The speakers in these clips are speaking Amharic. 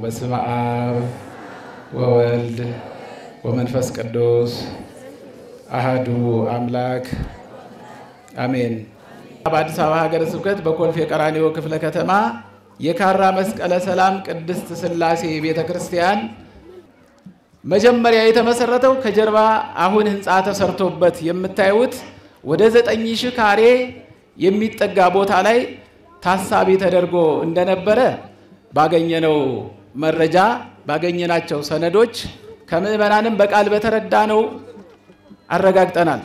በስመ አብ ወወልድ ወመንፈስ ቅዱስ አህዱ አምላክ አሜን። በአዲስ አበባ ሀገረ ስብከት በኮልፌ ቀራኒዮ ክፍለ ከተማ የካራ መስቀለ ሰላም ቅድስት ሥላሴ ቤተ ክርስቲያን መጀመሪያ የተመሰረተው ከጀርባ አሁን ሕንፃ ተሰርቶበት የምታዩት ወደ ዘጠኝ ሺህ ካሬ የሚጠጋ ቦታ ላይ ታሳቢ ተደርጎ እንደነበረ ባገኘነው መረጃ ባገኘናቸው ሰነዶች ከምዕመናንም በቃል በተረዳነው አረጋግጠናል።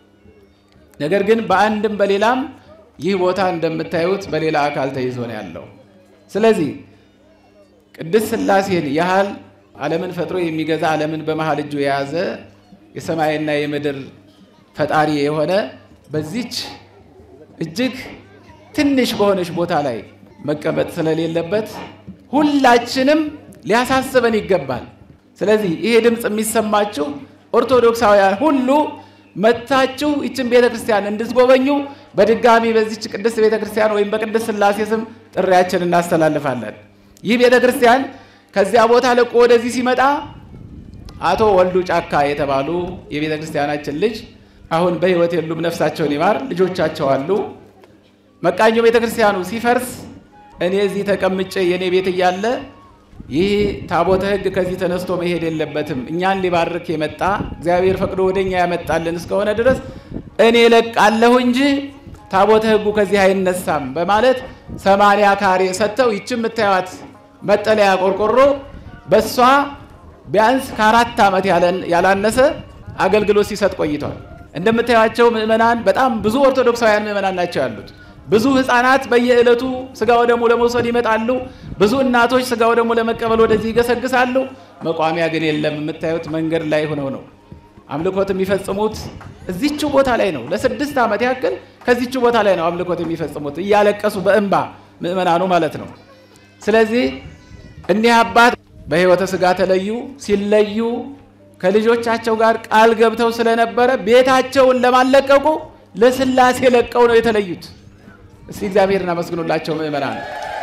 ነገር ግን በአንድም በሌላም ይህ ቦታ እንደምታዩት በሌላ አካል ተይዞ ነው ያለው። ስለዚህ ቅድስት ሥላሴን ያህል ዓለምን ፈጥሮ የሚገዛ ዓለምን በመሃል እጁ የያዘ የሰማይና የምድር ፈጣሪ የሆነ በዚች እጅግ ትንሽ በሆነች ቦታ ላይ መቀመጥ ስለሌለበት ሁላችንም ሊያሳስበን ይገባል። ስለዚህ ይሄ ድምፅ የሚሰማችሁ ኦርቶዶክሳውያን ሁሉ መታችሁ ይችን ቤተ ክርስቲያን እንድትጎበኙ በድጋሚ በዚች ቅድስት ቤተ ክርስቲያን ወይም በቅድስት ሥላሴ ስም ጥሪያችን እናስተላልፋለን። ይህ ቤተ ክርስቲያን ከዚያ ቦታ ለቆ ወደዚህ ሲመጣ አቶ ወልዱ ጫካ የተባሉ የቤተ ክርስቲያናችን ልጅ አሁን በሕይወት የሉም፣ ነፍሳቸውን ይማር። ልጆቻቸው አሉ። መቃኞ ቤተ ክርስቲያኑ ሲፈርስ እኔ እዚህ ተቀምጬ የእኔ ቤት እያለ ይህ ታቦተ ሕግ ከዚህ ተነስቶ መሄድ የለበትም እኛን ሊባርክ የመጣ እግዚአብሔር ፈቅዶ ወደ እኛ ያመጣልን እስከሆነ ድረስ እኔ ለቃለሁ እንጂ ታቦተ ሕጉ ከዚህ አይነሳም በማለት ሰማንያ ካሬ ሰጥተው ይች የምታዩት መጠለያ ቆርቆሮ በእሷ ቢያንስ ከአራት ዓመት ያላነሰ አገልግሎት ሲሰጥ ቆይቷል። እንደምታዩቸው ምዕመናን በጣም ብዙ ኦርቶዶክሳውያን ምዕመናን ናቸው ያሉት። ብዙ ሕፃናት በየዕለቱ ስጋ ወደሙ ለመውሰድ ይመጣሉ። ብዙ እናቶች ስጋ ወደሙ ለመቀበል ወደዚህ ይገሰግሳሉ። መቋሚያ ግን የለም። የምታዩት መንገድ ላይ ሆነው ነው አምልኮት የሚፈጽሙት። እዚቹ ቦታ ላይ ነው። ለስድስት ዓመት ያክል ከዚቹ ቦታ ላይ ነው አምልኮት የሚፈጽሙት እያለቀሱ በእንባ ምዕመናኑ ማለት ነው። ስለዚህ እኒህ አባት በሕይወተ ሥጋ ተለዩ። ሲለዩ ከልጆቻቸው ጋር ቃል ገብተው ስለነበረ ቤታቸውን ለማለቀቁ ለሥላሴ ለቀው ነው የተለዩት። እስቲ እግዚአብሔርን አመስግኑላቸው ምዕመናን።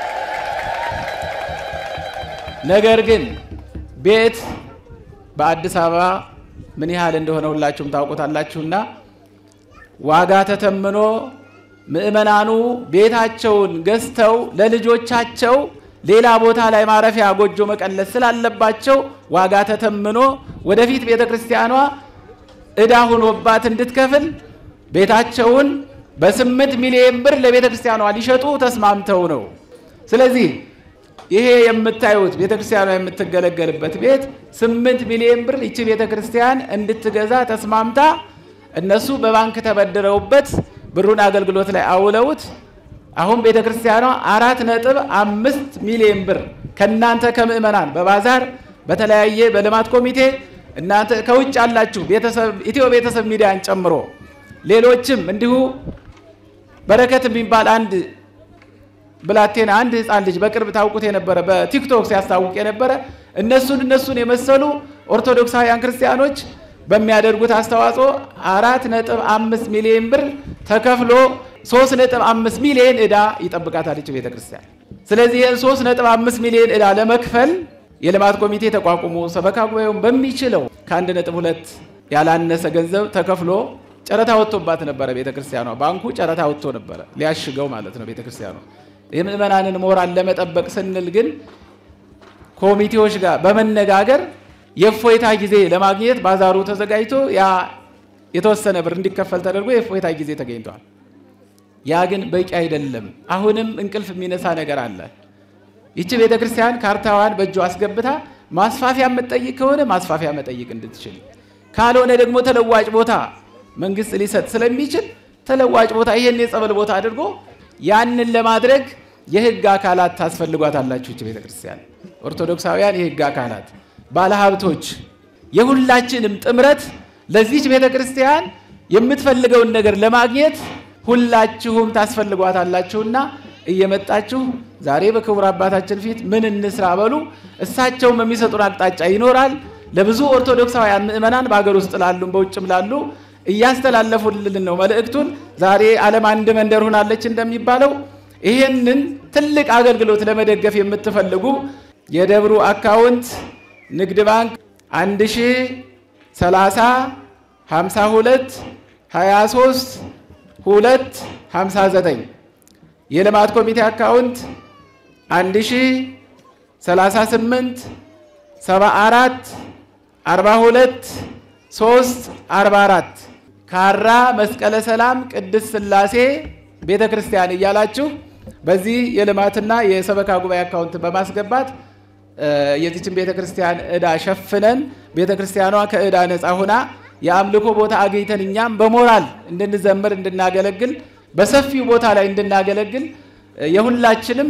ነገር ግን ቤት በአዲስ አበባ ምን ያህል እንደሆነ ሁላችሁም ታውቁታላችሁና ዋጋ ተተምኖ ምዕመናኑ ቤታቸውን ገዝተው ለልጆቻቸው ሌላ ቦታ ላይ ማረፊያ ጎጆ መቀለስ ስላለባቸው ዋጋ ተተምኖ ወደፊት ቤተ ክርስቲያኗ ዕዳ ሆኖባት እንድትከፍል ቤታቸውን በስምንት ሚሊዮን ብር ለቤተ ክርስቲያኗ ሊሸጡ ተስማምተው ነው። ስለዚህ ይሄ የምታዩት ቤተ ክርስቲያኗ የምትገለገልበት ቤት ስምንት ሚሊዮን ብር ይቺ ቤተ ክርስቲያን እንድትገዛ ተስማምታ እነሱ በባንክ ተበድረውበት ብሩን አገልግሎት ላይ አውለውት አሁን ቤተ ክርስቲያኗ አራት ነጥብ አምስት ሚሊዮን ብር ከእናንተ ከምዕመናን በባዛር በተለያየ በልማት ኮሚቴ እናንተ ከውጭ ያላችሁ ኢትዮ ቤተሰብ ሚዲያን ጨምሮ ሌሎችም እንዲሁ በረከት የሚባል አንድ ብላቴና አንድ ሕፃን ልጅ በቅርብ ታውቁት የነበረ በቲክቶክ ሲያስታውቅ የነበረ እነሱን እነሱን የመሰሉ ኦርቶዶክሳውያን ክርስቲያኖች በሚያደርጉት አስተዋጽኦ አራት ነጥብ አምስት ሚሊዮን ብር ተከፍሎ ሶስት ነጥብ አምስት ሚሊዮን ዕዳ ይጠብቃታል ይች ቤተ ክርስቲያን። ስለዚህ ይህን ሶስት ነጥብ አምስት ሚሊዮን ዕዳ ለመክፈል የልማት ኮሚቴ ተቋቁሞ ሰበካ ጉባኤውን በሚችለው ከአንድ ነጥብ ሁለት ያላነሰ ገንዘብ ተከፍሎ ጨረታ ወጥቶባት ነበረ ቤተ ክርስቲያኗ። ባንኩ ጨረታ ወጥቶ ነበረ ሊያሽገው ማለት ነው ቤተ ክርስቲያኗ። የምዕመናንን ሞራል ለመጠበቅ ስንል ግን ኮሚቴዎች ጋር በመነጋገር የእፎይታ ጊዜ ለማግኘት ባዛሩ ተዘጋጅቶ ያ የተወሰነ ብር እንዲከፈል ተደርጎ የእፎይታ ጊዜ ተገኝቷል። ያ ግን በቂ አይደለም። አሁንም እንቅልፍ የሚነሳ ነገር አለ። ይቺ ቤተ ክርስቲያን ካርታዋን በእጇ አስገብታ ማስፋፊያ የምትጠይቅ ከሆነ ማስፋፊያ መጠየቅ እንድትችል ካልሆነ ደግሞ ተለዋጭ ቦታ መንግስት ሊሰጥ ስለሚችል ተለዋጭ ቦታ ይሄን የጸበል ቦታ አድርጎ ያንን ለማድረግ የህግ አካላት ታስፈልጓታላችሁ። ይቺ ቤተ ክርስቲያን ኦርቶዶክሳውያን የህግ አካላት፣ ባለሀብቶች፣ የሁላችንም ጥምረት ለዚች ቤተ ክርስቲያን የምትፈልገውን ነገር ለማግኘት ሁላችሁም ታስፈልጓታላችሁና እየመጣችሁ ዛሬ በክቡር አባታችን ፊት ምን እንስራ በሉ። እሳቸውም የሚሰጡን አቅጣጫ ይኖራል። ለብዙ ኦርቶዶክሳውያን ምዕመናን በሀገር ውስጥ ላሉ በውጭም ላሉ እያስተላለፉልን ነው መልእክቱን። ዛሬ ዓለም አንድ መንደር ሆናለች እንደሚባለው ይህንን ትልቅ አገልግሎት ለመደገፍ የምትፈልጉ የደብሩ አካውንት ንግድ ባንክ 1 ሺ 30 52 23 2 59 የልማት ኮሚቴ አካውንት 1 ሺ 38 74 42 3 44 ካራ መስቀለ ሰላም ቅድስት ሥላሴ ቤተ ክርስቲያን እያላችሁ በዚህ የልማትና የሰበካ ጉባኤ አካውንት በማስገባት የዚችን ቤተ ክርስቲያን ዕዳ ሸፍነን ቤተ ክርስቲያኗ ከዕዳ ነፃ ሆና የአምልኮ ቦታ አግኝተን እኛም በሞራል እንድንዘምር እንድናገለግል በሰፊው ቦታ ላይ እንድናገለግል የሁላችንም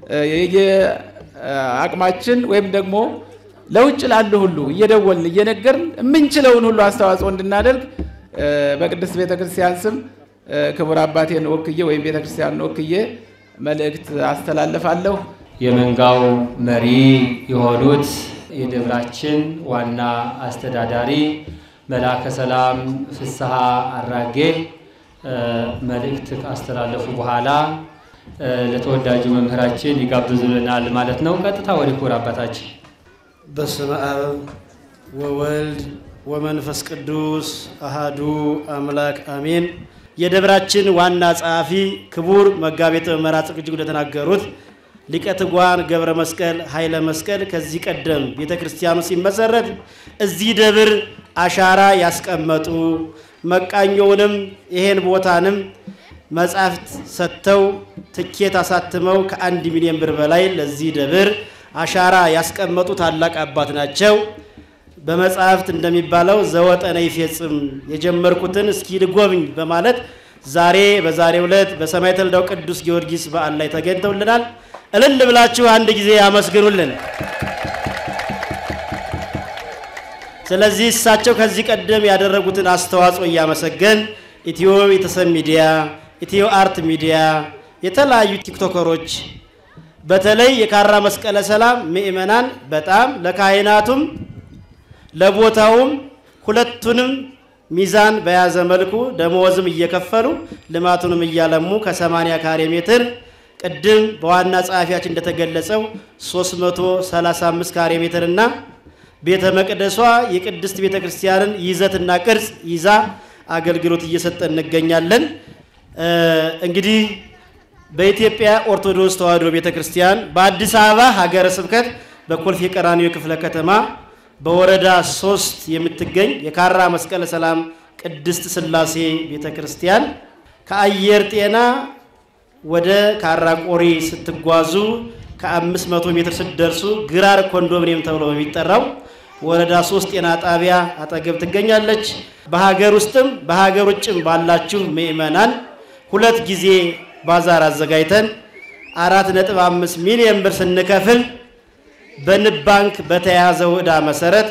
የአቅማችን ወይም ደግሞ ለውጭ ላሉ ሁሉ እየደወልን እየነገርን የምንችለውን ሁሉ አስተዋጽኦ እንድናደርግ በቅድስት ቤተ ክርስቲያን ስም ክቡር አባቴን ወክዬ ወይም ቤተ ክርስቲያንን ወክዬ መልእክት አስተላልፋለሁ። የመንጋው መሪ የሆኑት የደብራችን ዋና አስተዳዳሪ መልአከ ሰላም ፍስሐ አራጌ መልእክት ካስተላለፉ በኋላ ለተወዳጁ መምህራችን ይጋብዙልናል ማለት ነው። ቀጥታ ወደ ክቡር አባታችን። በስመ አብ ወወልድ ወመንፈስ ቅዱስ አሃዱ አምላክ አሜን። የደብራችን ዋና ጸሐፊ ክቡር መጋቤ መምህራን እጅግ እንደተናገሩት ሊቀ ትጉሃን ገብረ መስቀል ኃይለ መስቀል ከዚህ ቀደም ቤተ ክርስቲያኑ ሲመሰረት እዚህ ደብር አሻራ ያስቀመጡ መቃኞውንም ይሄን ቦታንም መጻሕፍት ሰጥተው ትኬት አሳትመው ከአንድ ሚሊዮን ብር በላይ ለዚህ ደብር አሻራ ያስቀመጡ ታላቅ አባት ናቸው። በመጽሐፍት እንደሚባለው ዘወጠነ ይፌጽም የጀመርኩትን እስኪ ልጎብኝ በማለት ዛሬ በዛሬው ዕለት በሰማዕተ ልዳው ቅዱስ ጊዮርጊስ በዓል ላይ ተገኝተውልናል። እልል ብላችሁ አንድ ጊዜ ያመስግኑልን። ስለዚህ እሳቸው ከዚህ ቀደም ያደረጉትን አስተዋጽኦ እያመሰገን ኢትዮ ቤተሰብ ሚዲያ፣ ኢትዮ አርት ሚዲያ፣ የተለያዩ ቲክቶከሮች በተለይ የካራ መስቀለ ሰላም ምእመናን በጣም ለካህናቱም ለቦታውም ሁለቱንም ሚዛን በያዘ መልኩ ደመወዝም እየከፈሉ ልማቱንም እያለሙ ከ80 ካሬ ሜትር ቅድም በዋና ጸሐፊያችን እንደተገለጸው 335 ካሬ ሜትር እና ቤተ መቅደሷ የቅድስት ቤተ ክርስቲያንን ይዘትና ቅርጽ ይዛ አገልግሎት እየሰጠ እንገኛለን። እንግዲህ በኢትዮጵያ ኦርቶዶክስ ተዋሕዶ ቤተ ክርስቲያን በአዲስ አበባ ሀገረ ስብከት በኮልፌ ቀራኒዮ ክፍለ ከተማ በወረዳ ሶስት የምትገኝ የካራ መስቀለ ሰላም ቅድስት ሥላሴ ቤተ ክርስቲያን ከአየር ጤና ወደ ካራ ቆሪ ስትጓዙ ከ500 ሜትር ስትደርሱ ግራር ኮንዶሚኒየም ተብሎ በሚጠራው ወረዳ ሶስት ጤና ጣቢያ አጠገብ ትገኛለች። በሀገር ውስጥም በሀገር ውጭም ባላችሁ ምእመናን ሁለት ጊዜ ባዛር አዘጋጅተን አራት ነጥብ አምስት ሚሊዮን ብር ስንከፍል በንብ ባንክ በተያያዘው ዕዳ መሰረት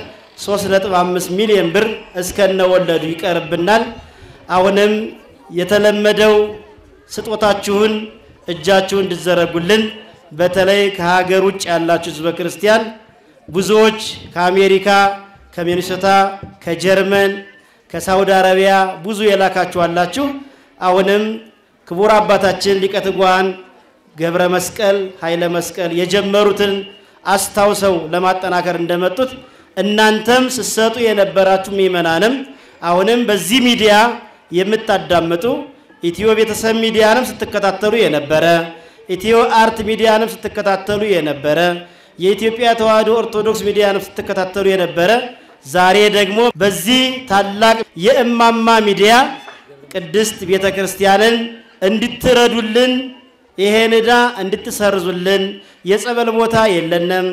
3.5 ሚሊዮን ብር እስከነወለዱ ይቀርብናል። አሁንም የተለመደው ስጦታችሁን እጃችሁን እንድዘረጉልን በተለይ ከሀገር ውጭ ያላችሁ ሕዝበ ክርስቲያን ብዙዎች ከአሜሪካ፣ ከሚኒሶታ፣ ከጀርመን፣ ከሳውዲ አረቢያ ብዙ የላካችሁ አላችሁ። አሁንም ክቡር አባታችን ሊቀ ትጉሃን ገብረ መስቀል ኃይለ መስቀል የጀመሩትን አስታውሰው ለማጠናከር እንደመጡት እናንተም ስትሰጡ የነበራችሁ ምእመናንም አሁንም በዚህ ሚዲያ የምታዳምጡ ኢትዮ ቤተሰብ ሚዲያንም ስትከታተሉ የነበረ ኢትዮ አርት ሚዲያንም ስትከታተሉ የነበረ የኢትዮጵያ ተዋሕዶ ኦርቶዶክስ ሚዲያንም ስትከታተሉ የነበረ ዛሬ ደግሞ በዚህ ታላቅ የእማማ ሚዲያ ቅድስት ቤተ ክርስቲያንን እንድትረዱልን ይሄን ዕዳ እንድትሰርዙልን የጸበል ቦታ የለንም፣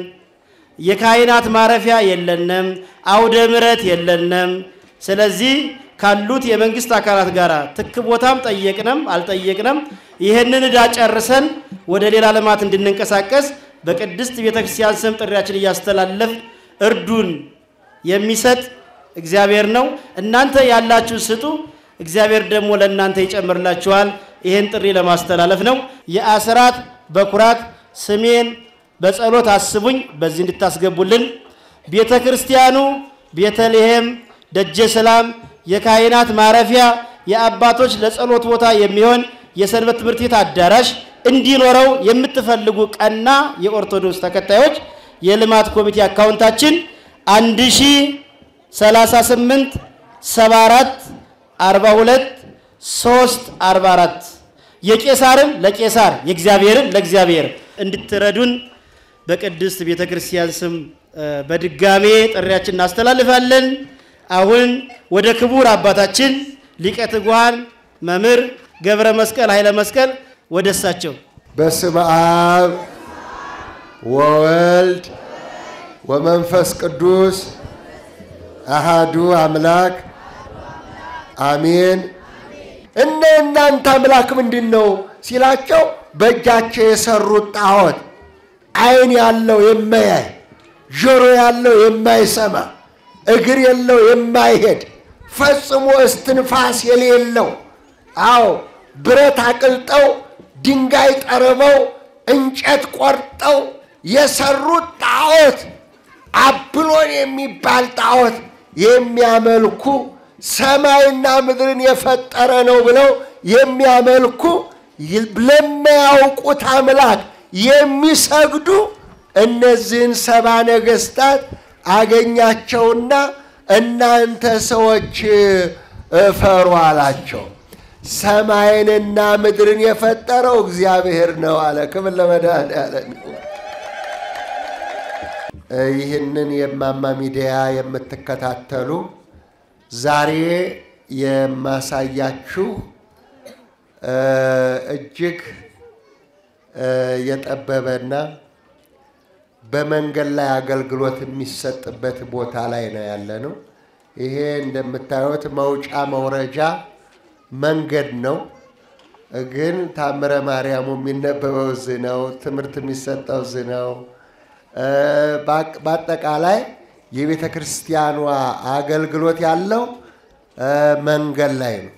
የካህናት ማረፊያ የለንም፣ አውደ ምሕረት የለንም። ስለዚህ ካሉት የመንግስት አካላት ጋር ትክ ቦታም ጠየቅንም አልጠየቅንም ይህንን ዕዳ ጨርሰን ወደ ሌላ ልማት እንድንንቀሳቀስ በቅድስት ቤተክርስቲያን ስም ጥሪያችን እያስተላለፍ እርዱን የሚሰጥ እግዚአብሔር ነው። እናንተ ያላችሁ ስጡ፣ እግዚአብሔር ደግሞ ለእናንተ ይጨምርላችኋል። ይህን ጥሪ ለማስተላለፍ ነው። የአስራት በኩራት ስሜን በጸሎት አስቡኝ፣ በዚህ እንድታስገቡልን። ቤተ ክርስቲያኑ ቤተልሔም ደጀ ሰላም የካህናት ማረፊያ የአባቶች ለጸሎት ቦታ የሚሆን የሰንበት ትምህርት ቤት አዳራሽ እንዲኖረው የምትፈልጉ ቀና የኦርቶዶክስ ተከታዮች የልማት ኮሚቴ አካውንታችን 1038 74 42 3 44 የቄሳርም ለቄሳር የእግዚአብሔርም ለእግዚአብሔር እንድትረዱን በቅድስት ቤተ ክርስቲያን ስም በድጋሜ ጥሪያችን እናስተላልፋለን። አሁን ወደ ክቡር አባታችን ሊቀ ትጉሃን መምህር ገብረ መስቀል ኃይለ መስቀል ወደ እሳቸው በስመ አብ ወወልድ ወመንፈስ ቅዱስ አሃዱ አምላክ አሜን። እነ እናንተ አምላክ ምንድን ነው ሲላቸው በእጃቸው የሰሩት ጣዖት ዓይን ያለው የማያይ ጆሮ ያለው የማይሰማ እግር የለው የማይሄድ ፈጽሞ እስትንፋስ የሌለው አዎ ብረት አቅልጠው ድንጋይ ጠርበው እንጨት ቆርጠው የሰሩት ጣዖት አብሎን የሚባል ጣዖት የሚያመልኩ ሰማይና ምድርን የፈጠረ ነው ብለው የሚያመልኩ ለማያውቁት አምላክ የሚሰግዱ እነዚህን ሰባ ነገሥታት አገኛቸውና እናንተ ሰዎች እፈሩ አላቸው። ሰማይንና ምድርን የፈጠረው እግዚአብሔር ነው አለ። ክብር ለመድኃኔዓለም ይሁን። ይህንን የማማ ሚዲያ የምትከታተሉ ዛሬ የማሳያችሁ እጅግ የጠበበና በመንገድ ላይ አገልግሎት የሚሰጥበት ቦታ ላይ ነው ያለ ነው። ይሄ እንደምታዩት መውጫ መውረጃ መንገድ ነው። ግን ታምረ ማርያሙ የሚነበበው እዚህ ነው። ትምህርት የሚሰጠው እዚህ ነው። በአጠቃላይ የቤተ ክርስቲያኗ አገልግሎት ያለው መንገድ ላይ ነው።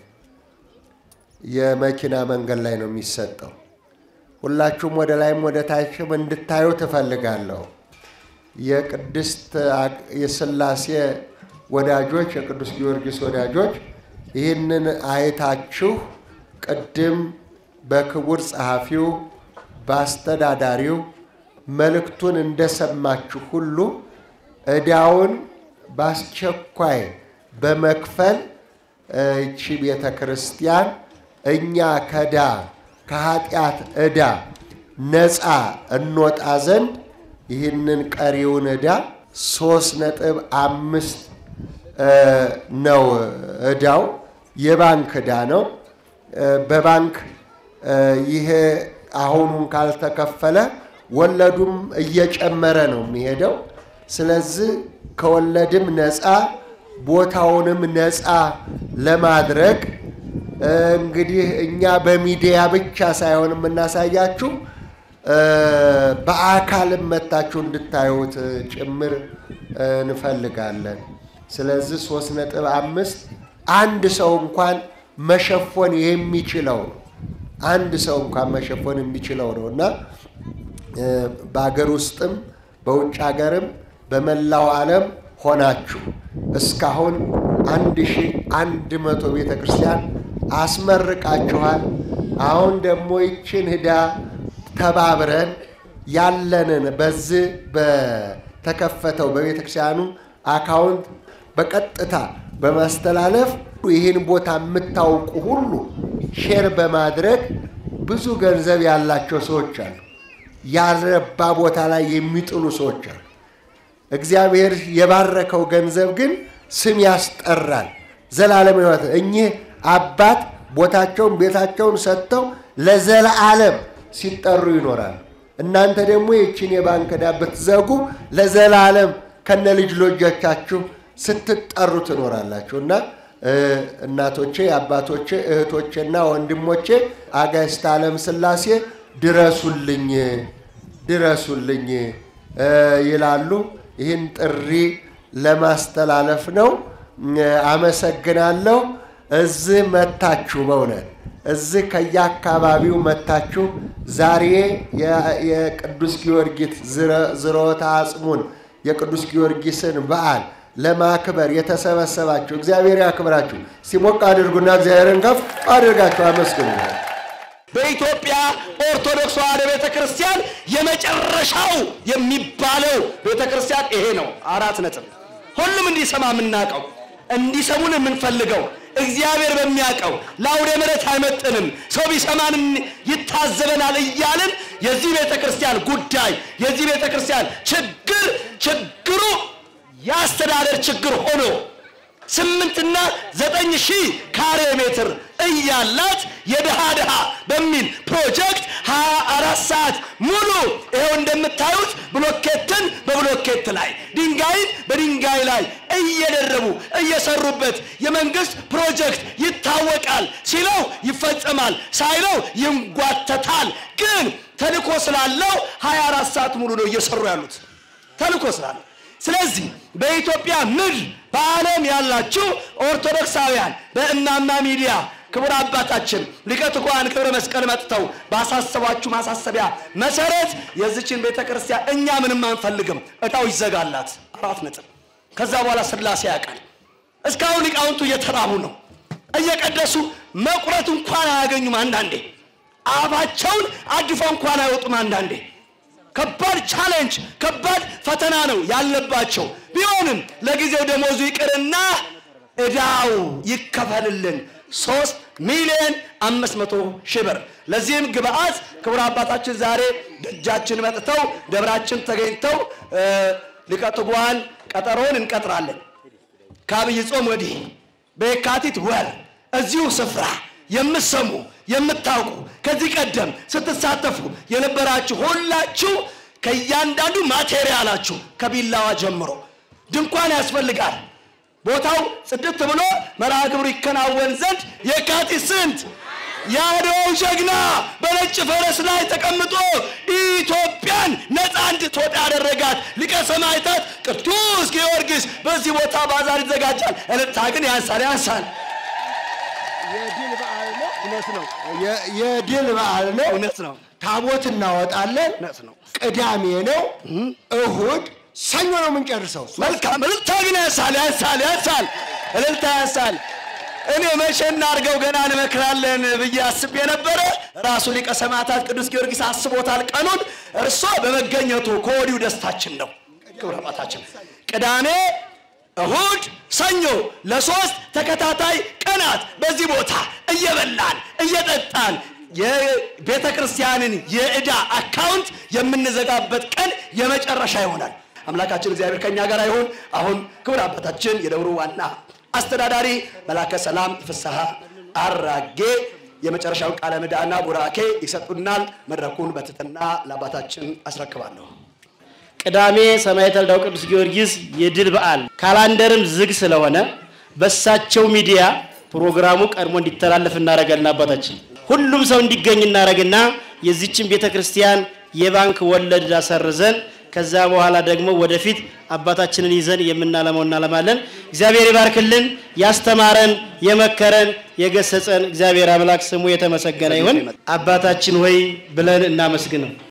የመኪና መንገድ ላይ ነው የሚሰጠው። ሁላችሁም ወደ ላይም ወደ ታችም እንድታዩ ትፈልጋለሁ። የቅድስት የሥላሴ ወዳጆች፣ የቅዱስ ጊዮርጊስ ወዳጆች ይህንን አይታችሁ ቅድም በክቡር ጸሐፊው በአስተዳዳሪው መልእክቱን እንደሰማችሁ ሁሉ ዕዳውን በአስቸኳይ በመክፈል ይቺ ቤተ ክርስቲያን እኛ ከዳ ከኃጢአት ዕዳ ነፃ እንወጣ ዘንድ ይህንን ቀሪውን ዕዳ ሶስት ነጥብ አምስት ነው ዕዳው። የባንክ ዕዳ ነው። በባንክ ይሄ አሁኑን ካልተከፈለ ወለዱም እየጨመረ ነው የሚሄደው። ስለዚህ ከወለድም ነፃ ቦታውንም ነፃ ለማድረግ እንግዲህ እኛ በሚዲያ ብቻ ሳይሆን የምናሳያችሁ በአካልም መታችሁ እንድታዩት ጭምር እንፈልጋለን። ስለዚህ ሶስት ነጥብ አምስት አንድ ሰው እንኳን መሸፎን የሚችለው ነው። አንድ ሰው እንኳን መሸፎን የሚችለው ነው እና በአገር ውስጥም በውጭ ሀገርም በመላው ዓለም ሆናችሁ እስካሁን አንድ ሺህ አንድ መቶ ቤተ ክርስቲያን አስመርቃችኋል። አሁን ደግሞ ይችን ዕዳ ተባብረን ያለንን በዚህ በተከፈተው በቤተ ክርስቲያኑ አካውንት በቀጥታ በማስተላለፍ ይህን ቦታ የምታውቁ ሁሉ ሼር በማድረግ ብዙ ገንዘብ ያላቸው ሰዎች አሉ። ያልረባ ቦታ ላይ የሚጥሉ ሰዎች አሉ። እግዚአብሔር የባረከው ገንዘብ ግን ስም ያስጠራል። ዘላለም ሕይወት እኚህ አባት ቦታቸውን ቤታቸውን ሰጥተው ለዘላለም ሲጠሩ ይኖራሉ። እናንተ ደግሞ ይችን የባንክ ዕዳ ብትዘጉ ለዘላለም ከነ ልጅ ልጆቻችሁ ስትጠሩ ትኖራላችሁ እና እናቶቼ፣ አባቶቼ፣ እህቶቼና ወንድሞቼ አጋዕዝተ ዓለም ሥላሴ ድረሱልኝ ድረሱልኝ ይላሉ። ይህን ጥሪ ለማስተላለፍ ነው። አመሰግናለሁ። እዚህ መታችሁ በእውነት እዚህ ከየአካባቢው መታችሁ ዛሬ የቅዱስ ጊዮርጊስ ዝሮተ አጽሙን የቅዱስ ጊዮርጊስን በዓል ለማክበር የተሰበሰባችሁ እግዚአብሔር ያክብራችሁ። ሲሞቅ አድርጉና እግዚአብሔርን ከፍ አድርጋችሁ አመስግኑ። በኢትዮጵያ ኦርቶዶክስ ተዋሕዶ ቤተ ክርስቲያን የመጨረሻው የሚባለው ቤተ ክርስቲያን ይሄ ነው። አራት ነጥብ። ሁሉም እንዲሰማ የምናውቀው እንዲሰሙን የምንፈልገው እግዚአብሔር በሚያውቀው ለአውደ ምሕረት አይመጥንም፣ ሰው ቢሰማን ይታዘበናል እያልን የዚህ ቤተ ክርስቲያን ጉዳይ የዚህ ቤተ ክርስቲያን ችግር ችግሩ የአስተዳደር ችግር ሆኖ ስምንትና ዘጠኝ ሺህ ካሬ ሜትር እያላት የድሃ ድሃ በሚል ፕሮጀክት ሀያ አራት ሰዓት ሙሉ ይኸው እንደምታዩት ብሎኬትን በብሎኬት ላይ ድንጋይን በድንጋይ ላይ እየደረቡ እየሰሩበት የመንግስት ፕሮጀክት ይታወቃል። ሲለው ይፈጸማል፣ ሳይለው ይንጓተታል። ግን ተልኮ ስላለው ሀያ አራት ሰዓት ሙሉ ነው እየሰሩ ያሉት ተልኮ ስላለው ስለዚህ በኢትዮጵያ ምድር በዓለም ያላችሁ ኦርቶዶክሳውያን በእማማ ሚዲያ ክቡር አባታችን ሊቀ ትጉሃን ክብረ መስቀል መጥተው ባሳሰቧችሁ ማሳሰቢያ መሰረት የዚችን ቤተ ክርስቲያን እኛ ምንም አንፈልግም፣ እጣው ይዘጋላት። አራት ነጥብ። ከዛ በኋላ ስላሴ ያውቃል። እስካሁን ሊቃውንቱ እየተራቡ ነው፣ እየቀደሱ መቁረት እንኳን አያገኙም። አንዳንዴ አፋቸውን አድፈው እንኳን አይወጡም። አንዳንዴ ከባድ ቻሌንጅ ከባድ ፈተና ነው ያለባቸው። ቢሆንም ለጊዜው ደሞዙ ይቅርና እዳው ይከፈልልን ሶስት ሚሊዮን አምስት መቶ ሺህ ብር። ለዚህም ግብአት ክቡር አባታችን ዛሬ ደጃችን መጥተው ደብራችን ተገኝተው ሊቀ ትጉሃን ቀጠሮውን እንቀጥራለን። ከአብይ ጾም ወዲህ በየካቲት ወር እዚሁ ስፍራ የምትሰሙ የምታውቁ ከዚህ ቀደም ስትሳተፉ የነበራችሁ ሁላችሁ ከእያንዳንዱ ማቴሪያላችሁ ከቢላዋ ጀምሮ ድንኳን ያስፈልጋል። ቦታው ጽድት ብሎ መርሃ ግብሩ ይከናወን ዘንድ የካቲት ስንት የአድዋው ጀግና በነጭ ፈረስ ላይ ተቀምጦ ኢትዮጵያን ነፃ እንድትወጣ ያደረጋት ሊቀ ሰማዕታት ቅዱስ ጊዮርጊስ በዚህ ቦታ ባዛር ይዘጋጃል። እልልታ ግን ያንሳል ያንሳል። የድል በዓል ነው። እውነት ነው። የድል በዓል ነው። እውነት ነው። ታቦት እናወጣለን። እውነት ነው። ቅዳሜ ነው። እሁድ፣ ሰኞ ነው የምንጨርሰው። መልካም እልልታ ግን ያንሳል ያንሳል ያንሳል እልልታ ያንሳል። እኔ መቼ እናድርገው ገና እንመክራለን ብዬ አስቤ ነበረ። ራሱ ሊቀ ሰማዕታት ቅዱስ ጊዮርጊስ አስቦታል ቀኑን። እርሶ በመገኘቱ ከወዲሁ ደስታችን ነው። ክብረ አባታችን ቅዳሜ፣ እሁድ፣ ሰኞ ለሶስት ተከታታይ ቀናት በዚህ ቦታ እየበላን እየጠጣን የቤተ ክርስቲያንን የዕዳ አካውንት የምንዘጋበት ቀን የመጨረሻ ይሆናል። አምላካችን እግዚአብሔር ከኛ ጋር ይሁን። አሁን ክቡር አባታችን የደብሩ ዋና አስተዳዳሪ መላከ ሰላም ፍስሐ አራጌ የመጨረሻውን ቃለ ምዕዳና ቡራኬ ይሰጡናል። መድረኩን በትህትና ለአባታችን አስረክባለሁ። ቅዳሜ ሰማዕተ ልዳው ቅዱስ ጊዮርጊስ የድል በዓል ካላንደርም ዝግ ስለሆነ በሳቸው ሚዲያ ፕሮግራሙ ቀድሞ እንዲተላለፍ እናደርጋለን። አባታችን ሁሉም ሰው እንዲገኝ እናደርግና የዚችን ቤተ ክርስቲያን የባንክ ወለድ አሰርዘን ከዛ በኋላ ደግሞ ወደፊት አባታችንን ይዘን የምናለመው እናለማለን። እግዚአብሔር ይባርክልን። ያስተማረን፣ የመከረን፣ የገሰጸን እግዚአብሔር አምላክ ስሙ የተመሰገነ ይሁን። አባታችን ሆይ ብለን እናመስግነው።